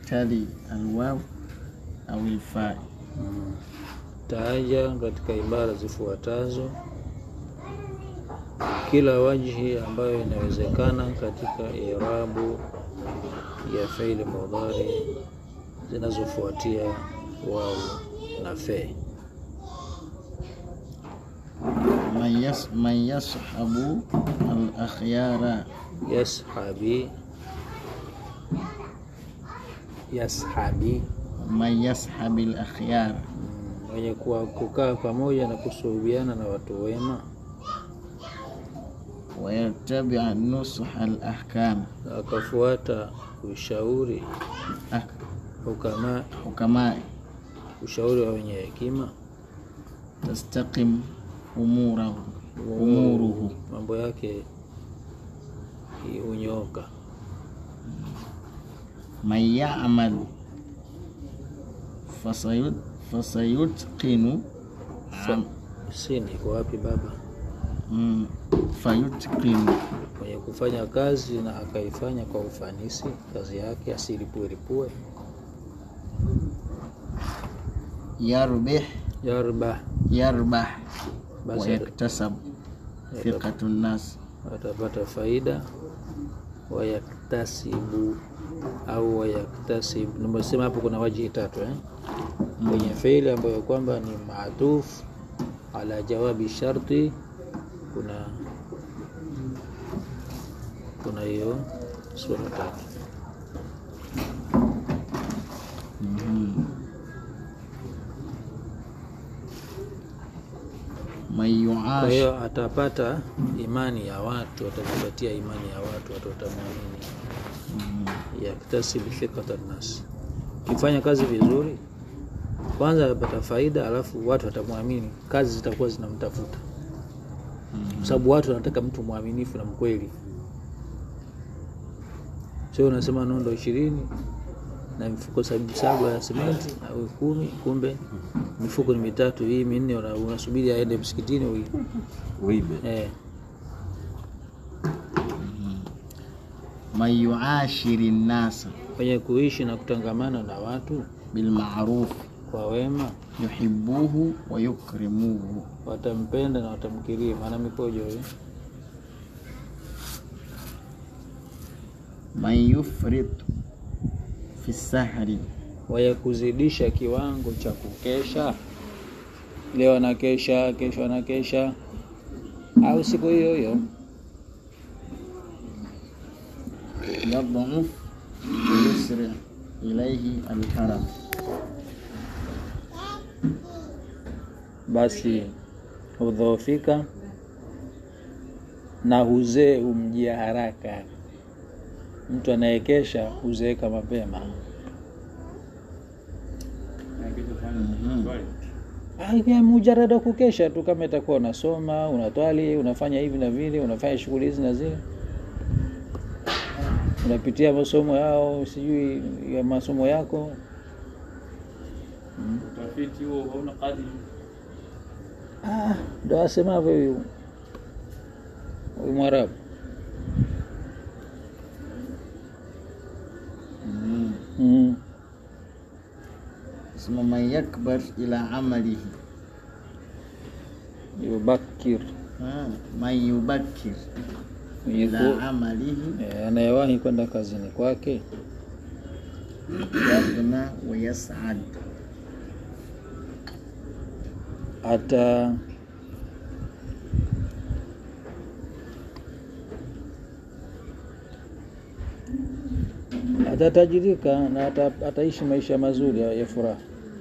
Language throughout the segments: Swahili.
tali alwaw au alfa taja katika ibara zifuatazo kila wajhi ambayo inawezekana katika irabu ya fiili mudhari zinazofuatia wau na fe. man yas man yashabu al akhyara Yashabi, yashabi, man yashabi al akhyara mm, mwenye kuwa kukaa pamoja na kusuhubiana na watu wema wa yattabi nusha al ahkam na akafuata ushauri hukama, hukama ushauri wa wenye hekima, tastaqim umurahu umuruhu mambo yake hunyooka. man ya'mal fasayut fasayutqinu Fa- Sini iko wapi baba? mm, fayutqinu Mwenye kufanya kazi na akaifanya kwa ufanisi kazi yake, asiripue ripue. yarbih Yarbah, yarbah wa basi yaktasab thiqatu nnas atapata faida. Wayaktasibu au wayaktasibu, nimesema hapo kuna wajihi tatu eh? Kwenye fiili ambayo kwamba ni maatuf ala jawabi sharti, kuna kuna hiyo sura tatu. man Kwa yuash hiyo atapata imani ya watu, atajipatia imani ya watu, watu watamwamini. Yaktasibu thiqata nnas, ukifanya kazi vizuri, kwanza atapata faida, alafu watu watamwamini, kazi zitakuwa zinamtafuta, kwa sababu watu wanataka mtu mwaminifu na mkweli. Sio unasema nondo ishirini na mifuko sabu saba ya simenti au kumi, kumbe mifuko ni mitatu, hii minne, una- unasubiri aende msikitini ui uibe eh. man yuashiri nnasa Wenye kuishi na kutangamana na watu bilmaruf kwa wema yuhibuhu wa yukrimuhu watampenda na watamkirimu. Ana mikojo hiyo. man yufrit fi sahri Wenye kuzidisha kiwango cha kukesha, leo anakesha, kesho anakesha, au siku hiyo hiyo yadhuf wayusri ilaihi alkaram basi hudhoofika na huzee humjia haraka. Mtu anayekesha huzeeka mapema. Ah, mujarada wa kukesha tu, kama itakuwa unasoma, unatwali, unafanya hivi na vile, unafanya shughuli hizi na zile, unapitia masomo yao, sijui ya masomo yako utafiti huo hauna kadi Ah, ndo asemavyo huyu huyu Mwarabu. Mm. sema man yakbar ila amalihi Yubakir Ah, man yubakir Mwenye ila ku- amalihi eh, anayewahi kwenda kazini kwake yaghna wa yas'ad ata atatajirika na ata, ataishi maisha mazuri ya, ya furaha.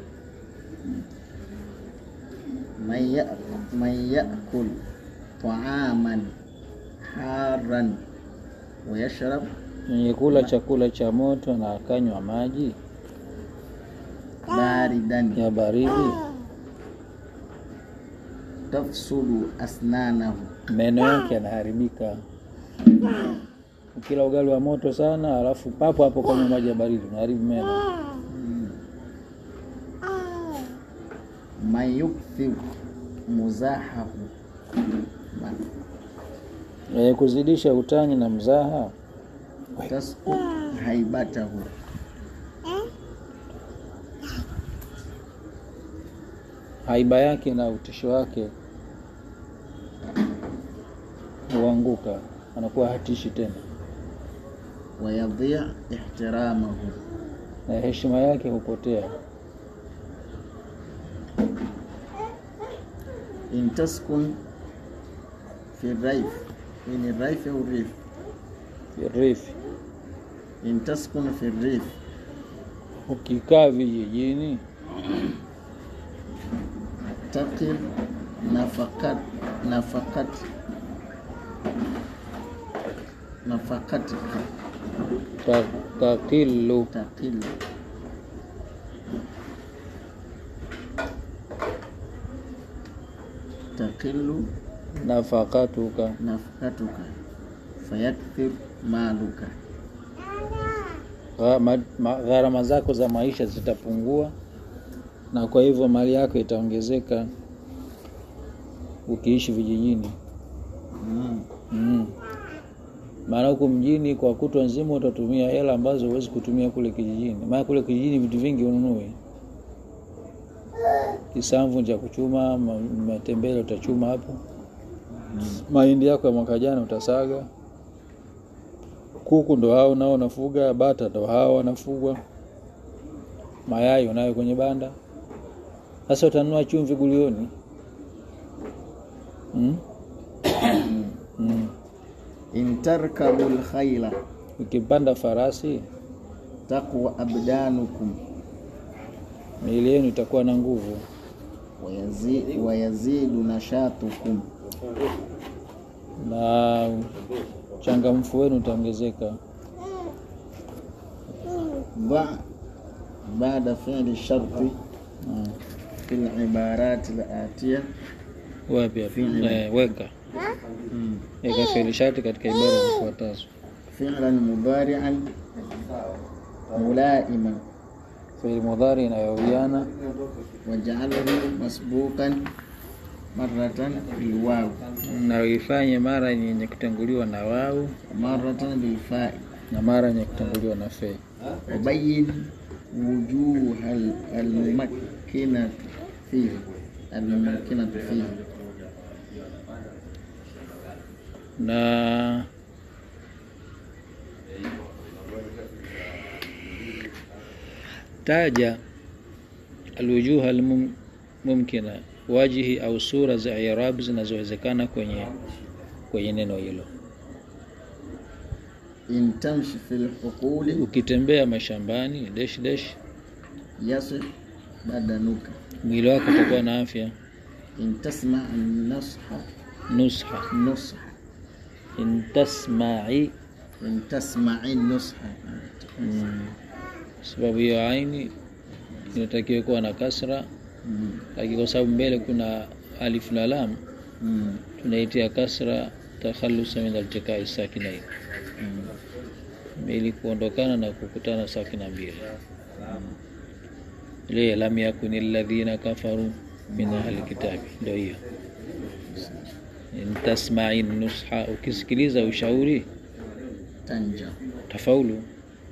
man ya- man yakul taaman haran wa yashrab Mwenye kula chakula cha moto na akanywa maji baridan ya baridi, tafsudu asnanahu meno yake yanaharibika. Ukila ugali wa moto sana, alafu papo hapo kanywa maji ya baridi, unaharibu meno. man yukthir muzahahu Ma- Mwenye kuzidisha utani na mzaha tasqut haibatahu haiba yake na utisho wake huanguka, anakuwa hatishi tena, ويضيع احترامه na heshima yake hupotea. إن تسكن في الريف إن الريف أو الريف Rifi, إن تسكن في الريف ukikaa vijijini تقل نفقات نفقات نفقتك ta- takilu تقل تقل nafakatuka, نفقتك فيكثر مالك Gha- ma- ma- gharama zako za maisha zitapungua, na kwa hivyo mali yako itaongezeka ukiishi vijijini. mm. Mm. Maana huku mjini kwa kutwa nzima utatumia hela ambazo huwezi kutumia kule kijijini. Maana kule kijijini vitu vingi ununue, kisamvu cha kuchuma, ma- matembele utachuma hapo, mahindi yako ya mwaka jana utasaga, kuku ndo hao nao unafuga, bata ndo hao wanafugwa, mayai unayo kwenye banda. Sasa utanunua chumvi gulioni mm? mm. إن تركبوا الخيل Ukipanda farasi تقوى أبدانكم miili yenu itakuwa na nguvu, ويزيد, ويزيد نشاطكم na changamfu wenu utaongezeka. ضع بعد فعل الشرط Mm. في العبارات الآتية Wapi hapo? Fi'li. Eh, weka weka fi'li shati katika ibara zifuatazo: فعلا مضارعا ملائما fi'li mudhari inayowiana واجعله مسبوقا مرة بالواو na uifanye mara yenye kutanguliwa na wau ومرة بالفاء na mara yenye kutanguliwa na fe. وبين وجوه ال- الممكنة فيه الممكنة فيه na taja alwujuha almumkina, wajihi au sura za i'rab zinazowezekana kwenye kwenye neno hilo. إن تمشي في الحقول Ukitembea mashambani dash dash, يصح بدنك mwili wako utakuwa na afya. إن تسمع النصح Nusha, نصح in tasma'i, إن تسمع النصح mm, sababu hiyo aini inatakiwa kuwa na kasra, مم. lakini kwa sababu mbele kuna alif na lam مم. tunaitia kasra takhalusa min altikai sakinain, مم. ili kuondokana na kukutana sakina mbili. Ile lam yakuni alladhina kafaru min ahli kitabi, ndio hiyo. In tasma'i nusha, ukisikiliza ushauri تنجح tafaulu.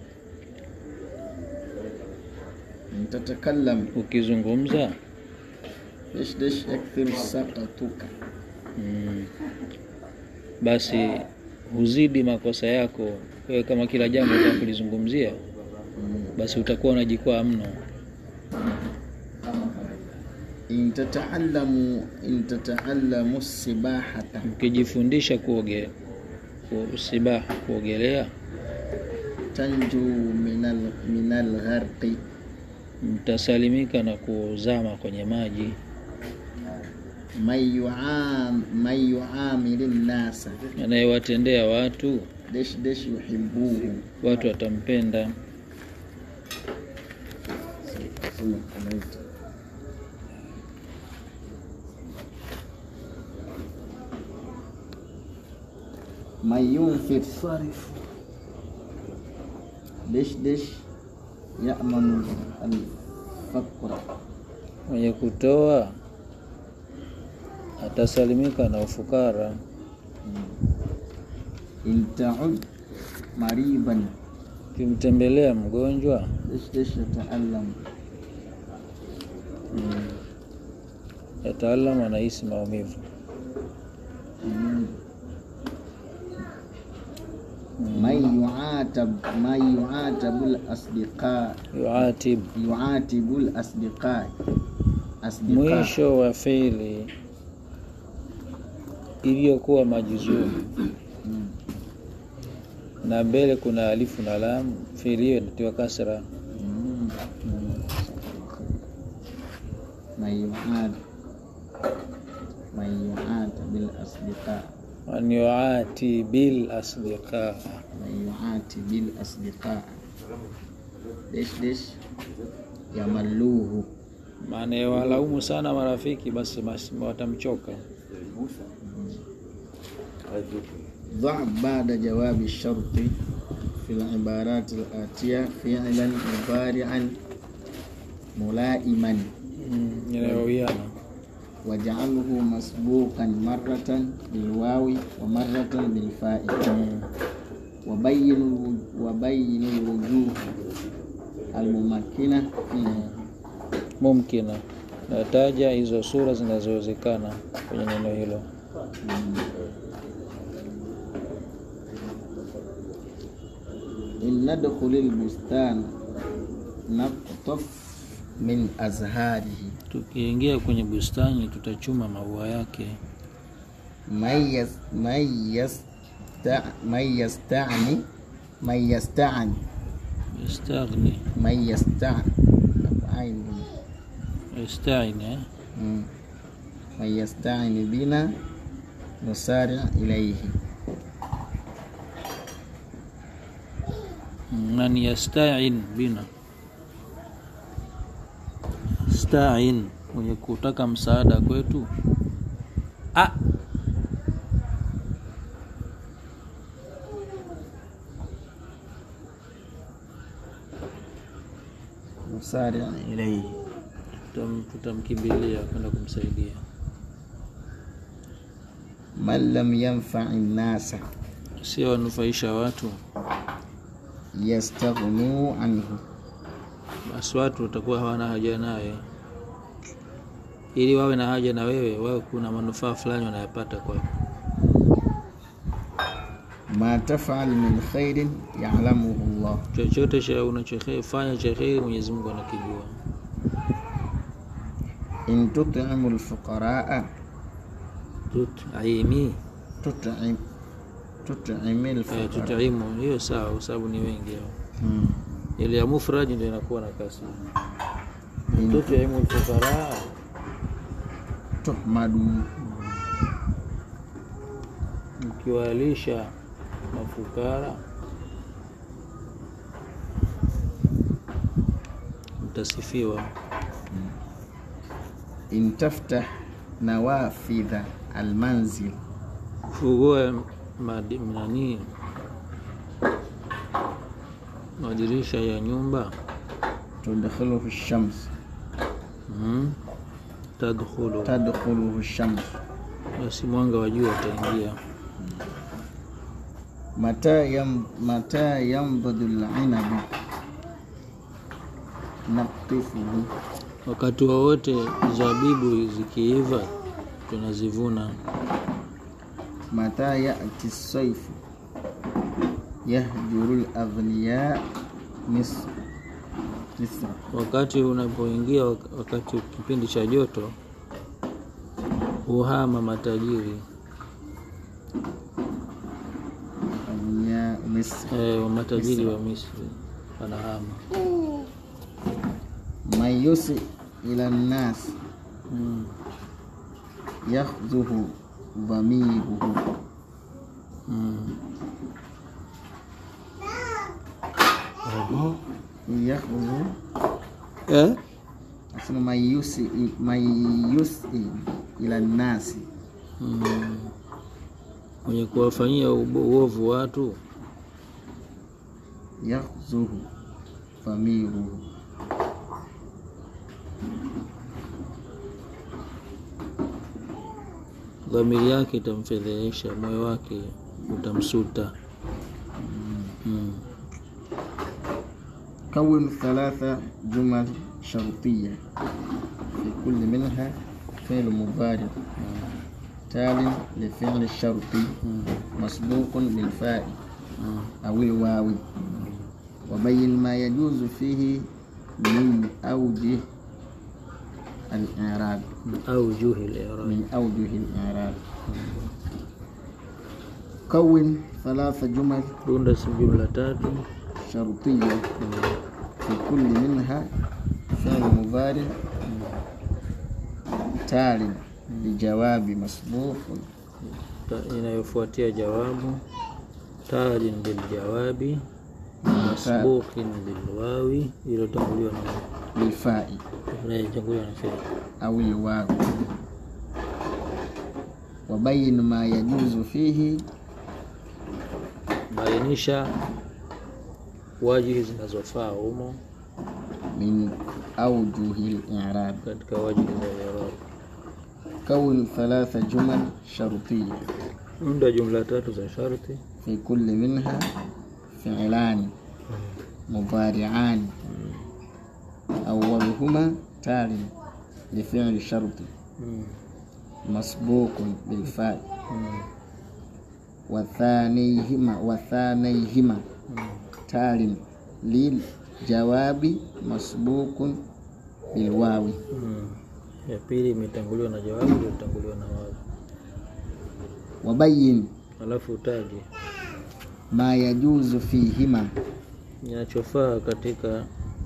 إن تتكلم Ukizungumza دش دش يكثر سقطك mm, basi huzidi makosa yako wewe. Kama kila jambo utaka kulizungumzia, مم. basi utakuwa unajikwaa mno. إن تتعلم إن تتعلم السباحة Ukijifundisha kuoge usibaha, kuogelea, تنجو من ال... من الغرق mtasalimika na kuzama kwenye maji. من يعام من يعامل الناس Anayewatendea watu, دش دش يحبوه watu watampenda. من ينفق دش دش يأمن الفقر Mwenye kutoa atasalimika na ufukara. إن تعد مريضا Ukimtembelea mgonjwa دش دش يتألم yataalam anahisi maumivu man yuatab man yuatabu lasdiqa yuatib yuatibu lasdiqa asdiqa mwisho wa fiili iliyokuwa majuzuu na mbele kuna alifu na lamu fiili hiyo inatiwa kasra Mm. man yuad man yuatabu lasdiqa an yuati bil asdiqa man yuatibu lasdiqa desh desh yamalluhu maana ya walaumu sana marafiki basi basi watamchoka ضع بعد جواب الشرط في العبارات الآتية فعلا مضارعا ملائما Mm, inayowiana واجعله مسبوقا مرة بالواو ومرة بالفاء Mm. وبين الو- وبين الوجوه الممكنة فيه mumkina nataja hizo sura zinazowezekana kwenye neno hilo إن ندخل البستان نقطف من أزهاره tukiingia kwenye bustani tutachuma maua yake من يس من يستع من يستعني من يستعن yastaghni من يستعن عين yastaini eh? مم. من يستعن بنا نسارع إليه man yastain bina stain mwenye kutaka msaada kwetu ah. نسارع إليه tutam- tutamkimbilia kwenda kumsaidia من لم ينفع الناس sio wanufaisha watu يستغنوا عنه basi watu watakuwa hawana haja naye ili wawe na haja na wewe wawe kuna manufaa fulani wanayapata kwako ما تفعل من خير يعلمه الله chochote cha unachofanya cha kheri mwenyezi mungu anakijua إن تطعم الفقراء tutaimi تطعم تطعم eh, الفقراء tutaimu hiyo sawa kwa sababu ni wengi hao مم. ile ya mufrad ndio inakuwa na kasi إن tutaimu lfuqara تحمد mkiwalisha mafukara mtasifiwa إن تفتح نوافذ المنزل ufungue madi- nani madirisha ya nyumba تدخله الشمس mm. tadkhulu تدخله الشمس basi mwanga wa jua utaingia متى يم متى ينبض العنب نقطفه wakati wowote zabibu zikiiva tunazivuna متى يأتي الصيف يهجر الأغنياء مصر مصر wakati unapoingia wak- wakati kipindi cha joto uhama matajiri أغنياء مصر e, matajiri wa misri wanahama من يسئ إلى الناس mm. يخذه ضميره Mm. يخذه Eh? أسمى من يسئ من يسئ إلى الناس Mm. mwenye kuwafanyia ubo- uovu watu يخذه ضميره dhamiri yake itamfedhehesha moyo wake utamsuta mm. كون ثلاثة جمل شرطية في كل منها فعل مضارع تال لفعل الشرط مسبوق بالفاء أو الواو وبين ما يجوز فيه من أوجه الإعراب أوجه الإعراب من أوجه الإعراب كون ثلاث جمل runda si jumla tatu شرطية في كل منها فعل مضارع تال لجواب مسبوق ta- inayofuatia jawabu tajin biljawabi masbuqin bilwawi iliyotanguliwa na بالفاء inayotanguliwa na fi'li أو الواو وبين ما يجوز فيه bainisha wajihi zinazofaa humo من أوجه الإعراب katika wajihi za i'rab كون ثلاث جمل شرطية unda jumla tatu za sharti في كل منها فعلان مضارعان أولهما تال لفعل شرط Mm. مسبوق بالفاء Mm. وثانيهما وثانيهما تال للجواب مسبوق بالواو Mm. ya pili imetanguliwa na jawabu iliyotanguliwa na wawi وبين alafu utaje ما يجوز فيهما inachofaa katika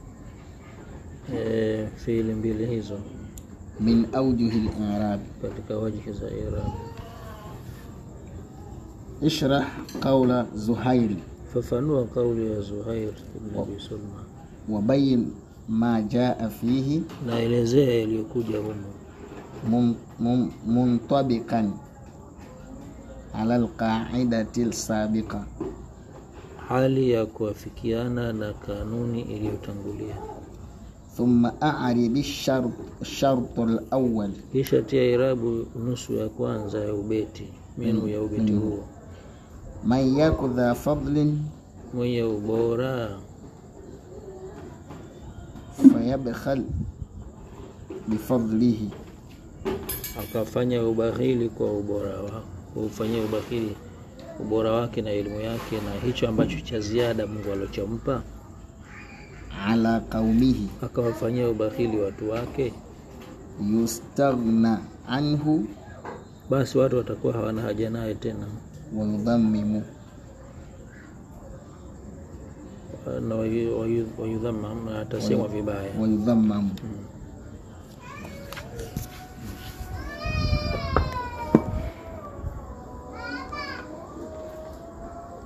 e, fiili mbili hizo من أوجه الإعراب katika wajihi za i'rab اشرح قول زهير fafanua kauli ya Zuhair ibn Abi Sulma وبين ما جاء فيه naelezea yaliyokuja humo من- من- منطبقا على القاعدة السابقة hali ya kuafikiana na kanuni iliyotangulia ثم أعرب الشرط الشرط الأول kisha tia irabu nusu ya kwanza ya ubeti minu ya ubeti huo من يك ذا فضل mwenye ubora فيبخل بفضله akafanya ubakhili kwa ubora wa kufanyia ubakhili ubora wake na elimu yake na hicho ambacho cha ziada Mungu alichompa على قومه akawafanyia ubakhili watu wake يستغنى عنه basi watu watakuwa hawana haja naye tena ويضمم na wayu- wayu- wayudhammam na atasemwa vibaya ويضمم Mm.